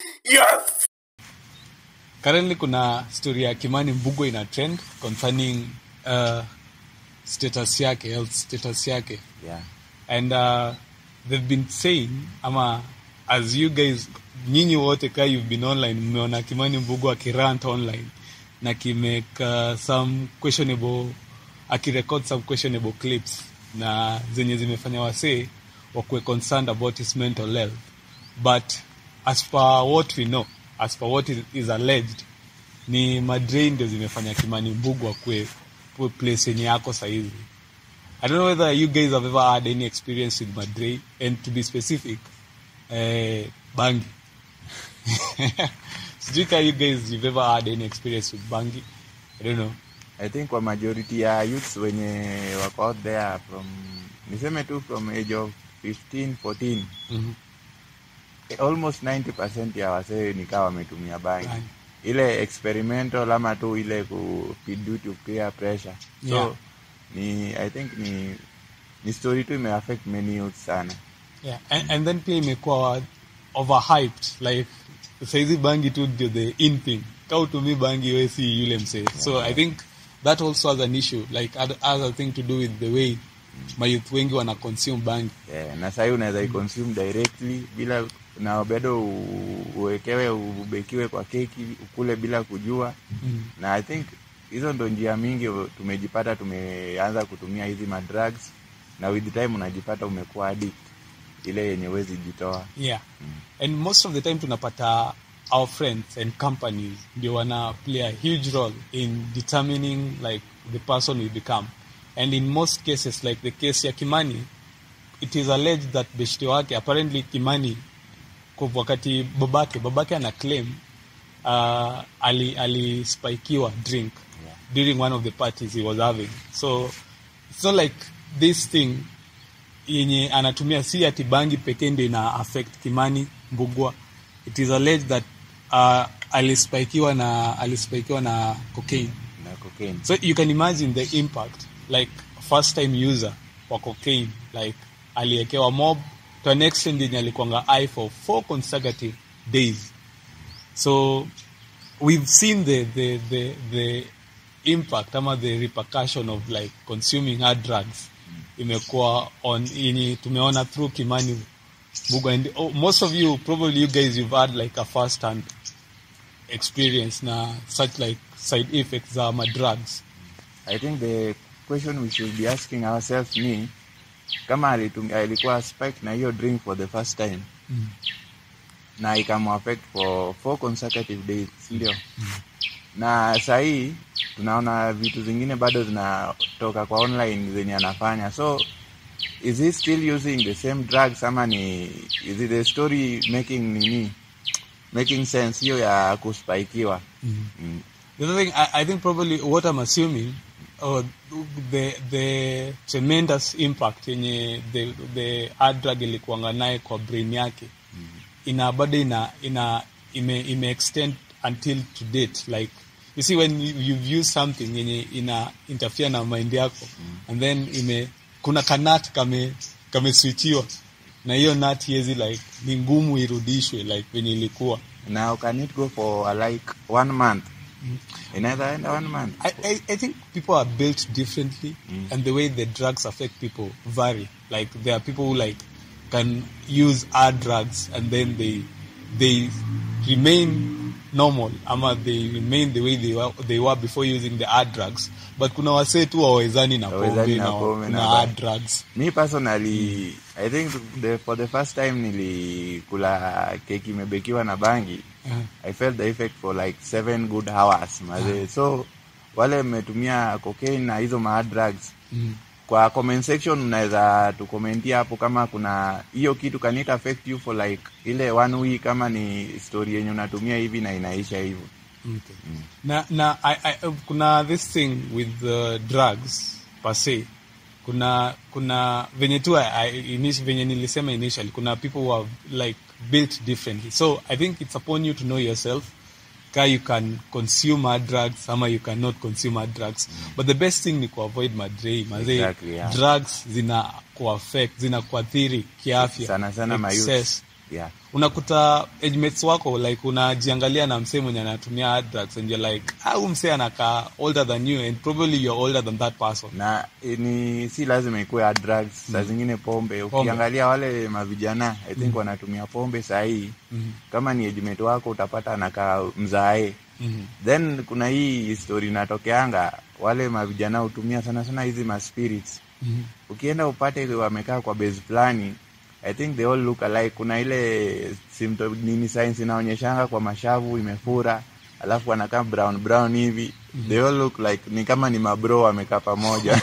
Yes! currently kuna story ya kimani mbugo ina trend concerning uh, status yake health status yake yeah. and uh, they've been saying ama as you guys nyinyi wote ka you've been online mmeona kimani mbugo akirant online na kimake uh, some questionable akirecord some questionable clips na zenye zimefanya wasee wakuwe concerned about his mental health but as per what we know as per what is, is alleged ni madrei ndio zimefanya kimani mbugu akuwe akuwe place yenye yako sahizi I don't know whether you guys have ever had any experience with Madre, and to be specific, uh, Bangi. Sijui ka you guys you've ever had any experience with Bangi. I don't know. I think kwa majority ya youths wenye wako out there from niseme tu from age of 15 14 Mhm. almost 90% ya wasee nikaa wametumia bangi Bangi. ile experimental ama tu ile ku due to peer pressure so Yeah. ni i think ni ni story tu imeaffect many youths sana Yeah. And, and then pia imekuwa overhyped like saizi bangi tu ndio the in thing ka utumi bangi we si yule msee so i think that also has an issue like other, other thing to do with the way mayouth wengi wana consume bangi yeah, na sahii unaweza iconsume directly bila na bado u- uwekewe ubekiwe kwa keki ukule bila kujua mm. na i think hizo ndo njia mingi tumejipata tumeanza kutumia hizi madrugs na with time unajipata umekuwa addict ile yenye wezi jitoa yeah and most of the time tunapata our friends and companies ndio wana play a huge role in determining like the person we become and in most cases like the case ya kimani it is alleged that beshte wake apparently kimani kwa wakati babake babake ana claim uh, ali alispikiwa drink Yeah. during one of the parties he was having so it's not like this thing yenye anatumia si ati bangi pekee ndio ina affect kimani mbugwa it is alleged that uh, alispikiwa na alispikiwa na cocaine na cocaine so you can imagine the impact like first time user wa cocaine like aliekewa mob to an extent yenye alikuanga i for four consecutive days so we've seen the the the, the impact ama the repercussion of like consuming hard drugs imekuwa on yenye tumeona through kimani Bugo and oh, most of you probably you guys you've had like a first hand experience na such like side effects za ma drugs i think the question we should be asking ourselves ni kama alitum- alikuwa spike na hiyo drink for the first time Mm. na ikamuaffect for four consecutive days ndio na sahii tunaona vitu zingine bado zinatoka kwa online zenye anafanya so is he still using the same drugs ama ni is it the story making nini making sense hiyo ya kuspaikiwa Mm. mm. The other thing, I, I think probably what I'm assuming, or the the tremendous impact yenye the the hard drug ilikuanga naye kwa brain yake ina bado ina ina ime, ime extend until to date like you see when you, you've used something yenye ina interfere na mind yako and then ime kuna kanat kame kameswichiwa na hiyo nat hiezi like ni ngumu irudishwe like venye ilikuwa now can it go for uh, like one month inaweza enda one month I, I, I think people are built differently, and the way the drugs affect people vary. Like there are people who like can use hard drugs and then they they remain normal, ama they remain the way they were, they were before using the hard drugs. But kuna wasee tu wawezani na pombe Hawawezani na na, pombe na na ba- hard drugs. mi personally i think the, for the first time nilikula keki imebekiwa na bangi Uh, i felt the effect for like seven good hours mazee so wale mmetumia cocaine na hizo ma drugs mm. kwa comment section mnaweza tukomentia hapo kama kuna hiyo kitu can it affect you for like ile one week kama ni story yenye unatumia hivi na inaisha hivyo Okay. Na, na I, I, kuna this thing with uh, drugs per se kuna kuna venye tu I, I, init- venye nilisema initially kuna people who are like built differently so i think it's upon you to know yourself ka you can consume hard drugs ama you cannot consume hard drugs but the best thing ni kuavoid madrei mazee Exactly, yeah. drugs zina kuaffect zina kuathiri kiafya sana sana ma youth. excess yeah unakuta age mates wako like unajiangalia na msee mwenye anatumia hard drugs and you're like ah huyu msee anakaa older than you and probably you're older than that person na eh, ni si lazima ikuwe hard drugs saa zingine pombe ukiangalia wale mavijana i think wanatumia pombe sahii kama ni ejimate wako utapata anakaa mzae Mhm. then kuna hii story inatokeanga wale mavijana hutumia sana sana hizi maspirits Mhm. ukienda upate wamekaa kwa base fulani i think they all look alike kuna ile symptom nini science inaonyeshanga kwa mashavu imefura alafu wanakaa brown brown hivi they all look like ni kama ni mabro wamekaa pamoja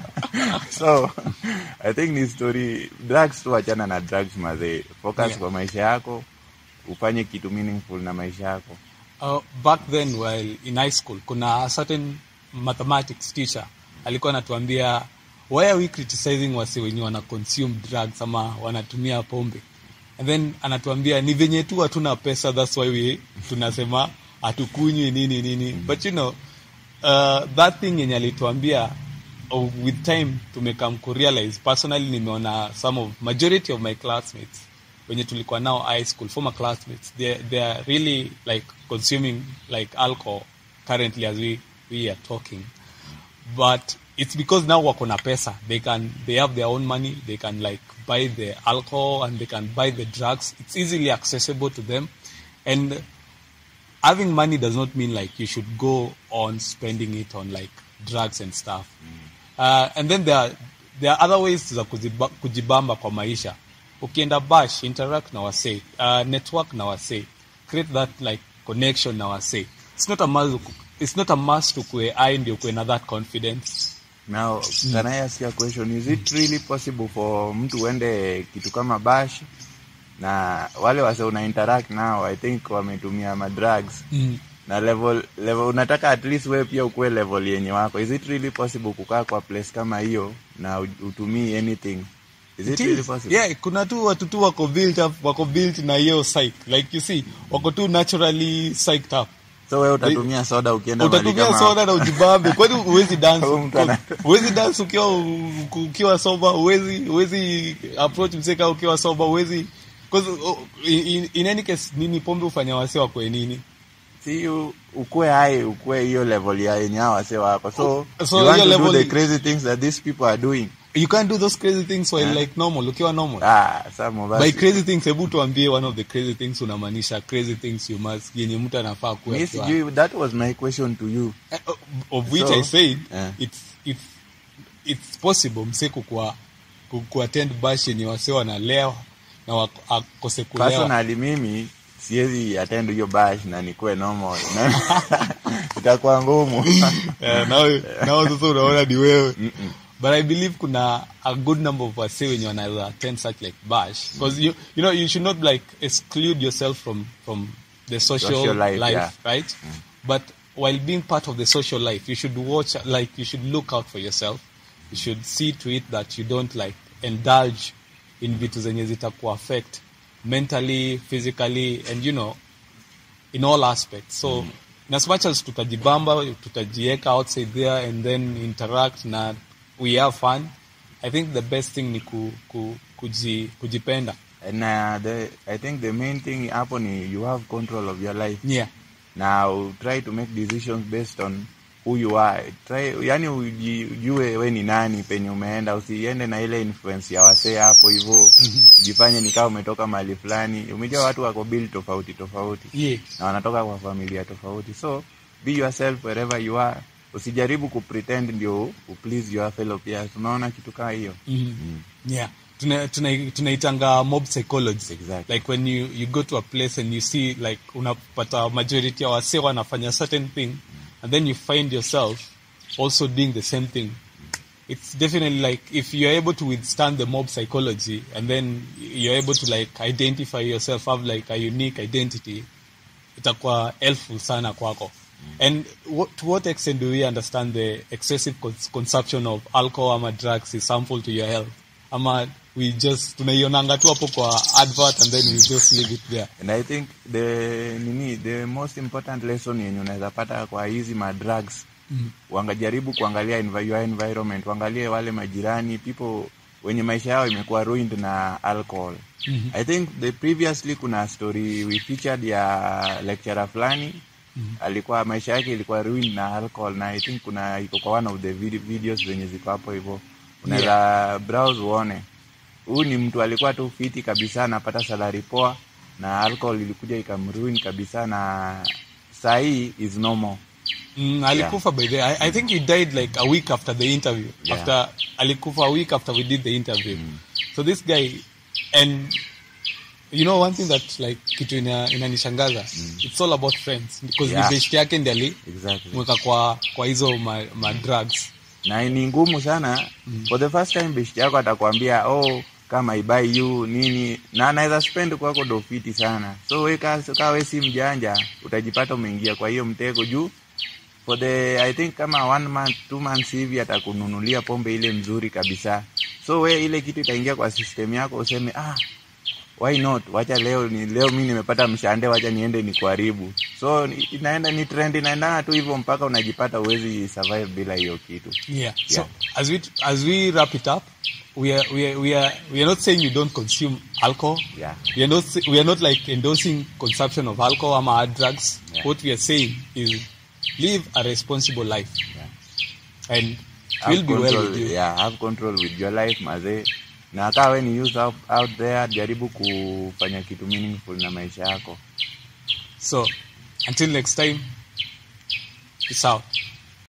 so i think ni story drugs tu achana na drugs mazee focus Yeah. kwa maisha yako ufanye kitu meaningful na maisha yako Uh, back then while in high school kuna a certain mathematics teacher alikuwa anatuambia why are we criticizing wase wenye wana consume drugs ama wanatumia pombe and then anatuambia ni venye tu hatuna pesa that's why we tunasema hatukunywi nini nini but you know uh, that thing yenye alituambia oh, with time tumekam kurealize personally nimeona some of majority of my classmates wenye tulikuwa nao high school former classmates they, they are really like consuming like alcohol currently as we, we are talking but it's because now wako na pesa they can they have their own money they can like buy the alcohol and they can buy the drugs it's easily accessible to them and having money does not mean like you should go on spending it on like drugs and stuff uh, and then there are, there are other ways za kuziba, kujibamba kwa maisha ukienda bash interact na wasee uh, network na wasee create that like connection na wasee it's not a must it's not a must ukue ai ndio ukue na that confidence now can I ask you a question is it really possible for mtu uende kitu kama bash na wale wase una interact nao i think wametumia madrugs mm. na level level unataka at least wewe pia ukuwe level yenye wako is it really possible kukaa kwa place kama hiyo na u- utumii anything is it really possible yeah kuna tu watu tu wako built up wako built na hiyo psych like you see wako tu naturally psyched up so wewe utatumia soda ukienda mahali utatumia kama soda na ujibambe kwani huwezi dance Huyu mtu ana- huwezi dance ukiwa ukiwa soba huwezi huwezi approach mseka ukiwa soba huwezi because oh, in, in any case nini pombe ufanya wase wakwe nini si u- ukue hai ukue hiyo level ya yenye hao wase wako so, So you want hiyo to do level the i- crazy things that these people are doing you can't do those crazy things while Yeah. like normal ukiwa normal ah some of us by crazy things hebu tuambie one of the crazy things unamaanisha crazy things you must yenye mtu anafaa kuwa mi akiwa- sijui that was my question to you Eh, of- of which So, I said yeah. it's it's it's possible mse kukua ku- kuattend bash yenye wase wanalewa na wak- akose kulewa personally mimi siwezi attend hiyo bash na nikuwe normal Na- itakuwa ngumu Eh, nawe nawe sasa unaona ni wewe but I believe kuna a good number of wase wenye wanaweza attend such like bash because you you know you should not like exclude yourself from from the social, Social life, life, yeah. right but while being part of the social life you should watch like you should look out for yourself you should see to it that you don't like indulge in vitu zenye zitaku affect mentally physically and you know in all aspects so in as much as tutajibamba tutajieka outside there and then interact na we have fun i think the best thing ni ku, ku, kuji, kujipenda and uh, the, i think the main thing hapo ni you have control of your life yeah now try to make decisions based on who you are try yani uji- ujue we ni nani penye umeenda usiende na ile influence ya wasee hapo hivyo ujifanye nikaa umetoka mahali fulani umejua watu wako bili tofauti tofauti yeah na wanatoka kwa familia tofauti so be yourself wherever you are usijaribu kupretend ndio uplease your fellow peers unaona kitu kaa hiyo mm yeah tuna tuna- tunaitanga mob psychology Exactly. like when you, you go to a place and you see like unapata majority ya wase wanafanya certain thing and then you find yourself also doing the same thing it's definitely like if you're able to withstand the mob psychology and then you're able to like identify yourself have like a unique identity itakuwa helpful sana kwako and what, to what extent do we understand the excessive cons consumption of alcohol ama drugs is harmful to your health ama we just tunaionanga tu hapo kwa advert and then we just leave it there and i think the nini the most important lesson yenye unaweza pata kwa hizi madrugs mm. wangajaribu kuangalia envi- your environment waangalie wale majirani people wenye maisha yao imekuwa ruined na alcohol Mhm. i think the previously kuna story we featured ya lecturer fulani alikuwa maisha yake ilikuwa ruin na alcohol na i think kuna iko kwa one of the vid videos zenye ziko hapo hivyo unaweza browse uone huyu ni mtu alikuwa tu fiti kabisa anapata salari poa na alcohol ilikuja ikamruin kabisa na sahii is normal Mm, alikufa by the I, I think he died like a week after the interview. Yeah. After alikufa a week after we did the interview. So this guy and you know one thing that like kitu ina, inanishangaza it's all about friends because Yeah. ni best yake ndiye ali exactly mweka kwa kwa hizo ma, ma drugs. na ni ngumu sana for the first time best yako atakwambia oh kama ibai you nini na anaweza spend kwako dofiti sana so we ka ka we si mjanja utajipata umeingia kwa hiyo mtego juu for the i think kama one month two months hivi atakununulia pombe ile mzuri kabisa so we ile kitu itaingia kwa system yako useme ah why not wacha leo ni leo mi nimepata mshande wacha niende ni kuharibu so ni- inaenda ni trend inaendana tu hivyo mpaka unajipata uwezi survive bila hiyo kitu Yeah. So Yeah. as we as we wrap it up, we are we are we are we are not saying you don't consume alcohol. yeah We are not say- we are not like endorsing consumption of alcohol or hard drugs. Yeah. What we are saying is live a responsible life, yeah and it have will be well control, with you. yeah, have control with your life mazee na kaa we ni youth out, out there jaribu kufanya kitu meaningful na maisha yako So until next time, peace out.